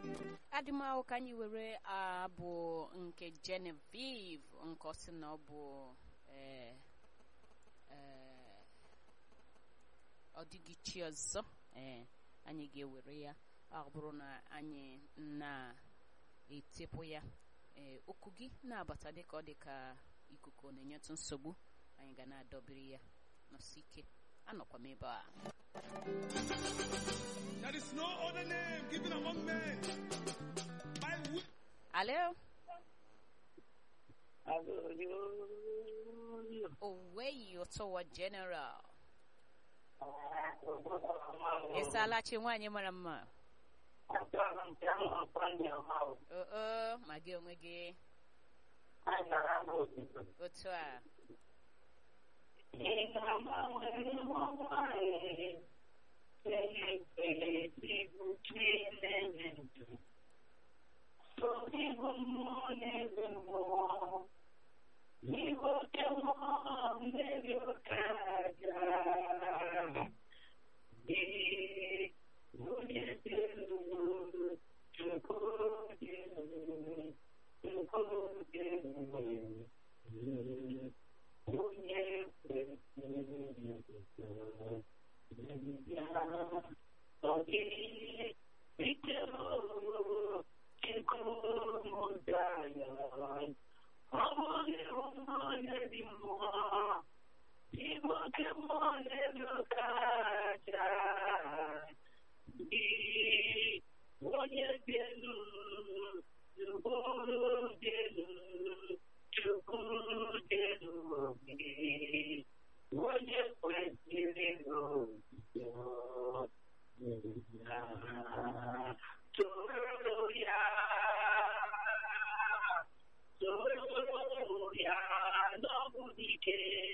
adịmahụ ka anyị were abụ nke Genevieve nke ọ sị na ọ bụ ee ee ọ dịghị chi ọzọ ee anyị ga-ewere ya ọ bụrụ na anyị na-etepụ ya ee okwu gị na-abata dịka ọ dị ka ikuku ọ na-enyetụ nsogbu anyị ga na-adọbiri ya nọsi ike anọkwa m ebe a There is no other name given among men by which alo Hallelujah. oweyi ụtọwa general ịsaalachi nwaanyị mara mma oo ma gị onwe gị otu a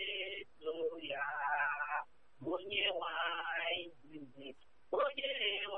Onye nwanyị